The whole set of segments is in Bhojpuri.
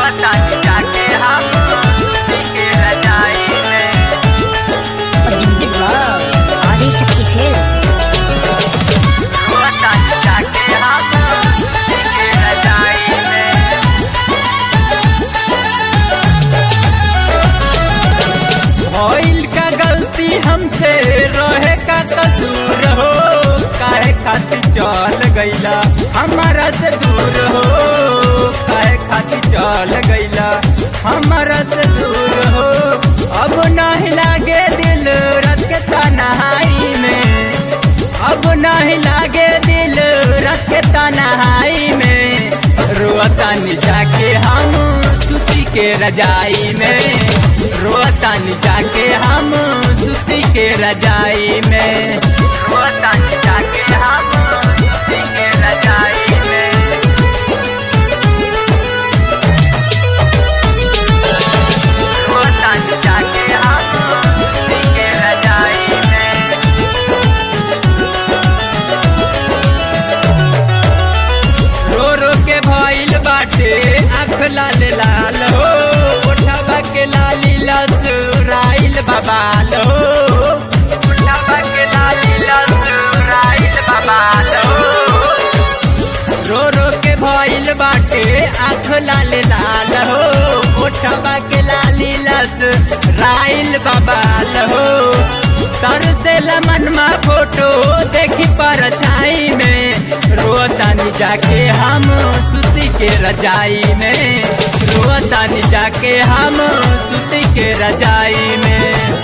रोतानी जाके हम सुती के रजाई में Presented by Adishakti Films. रोतानी जाके हम सुती के रजाई में भइल का गलती हमसे रहे का कसूर हो काहे खातिर चल गईला हमारा से दूर हो काहे खातिर चल गईला हमारा से दूर हो अब नहीं लागे दिल रात के तन्हाई में अब नहीं लागे दिल रात के तन्हाई में रोतानी जाके हम सुती के रजाई में रोतानी जाके हम सुती के रजाई में रोतानी जाके हम सुती के रजाई में रोतानी जाके हम सुती के रजाई में रो रो के भइल बाटे आँख लाल लाल हो उठावा के लाली लसुराइल बबाल हो उठावा के लाली लसुराइल बबाल हो रो रो के भइल बाटे आँख लाल लाल हो उठवा के लाली लस राइल बबाल हो तर से लमनमा फोटो देखी पर छाई में रोतानी जाके हम सुती के रजाई में रोतानी जाके हम सुती के रजाई में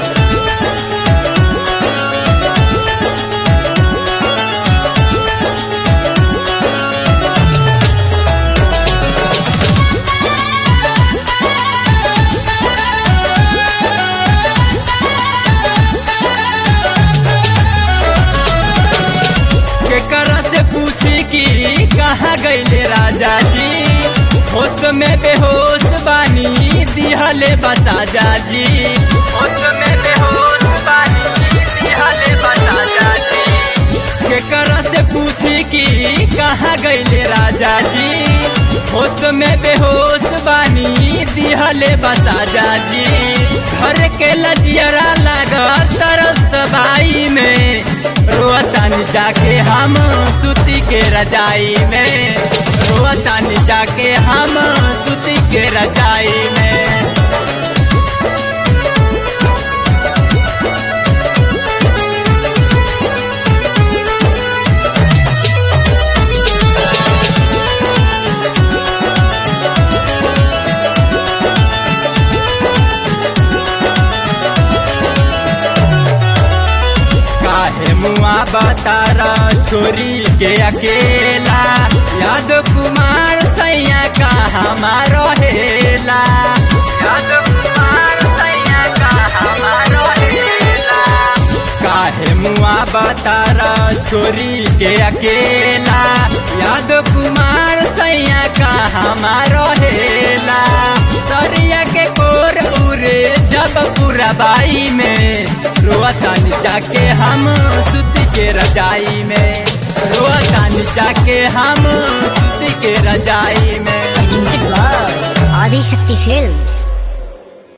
केकरा से पूछी कि कहाँ गईले राजा जी होश में बेहोश बानी दिहले बता जाजी होश में बेहोश बानी दिहले बता जाजी केकरा से पूछी कि कहाँ गईले राजा जी होश में बेहोश बानी दिहले बता जाजी घर के लजियरा लगा तरस भाई में रोतानी जाके हम सुती के रजाई में रोतानी जाके हम सुती के रजाई में काहे मुआ बतारा छोरी के अकेला याद कुमार सैया का हमारो हेला याद कुमार सैया का हमारो हेला काहे मुआ बतारा छोरी के अकेला याद कुमार सैया का हमारो हेला सरिया के कोर उरे जब पूरा बाई में रोतानी जाके हम सुती के रजाई में रोतानी जाके हम सुती के रजाई में Presented by Adishakti Films.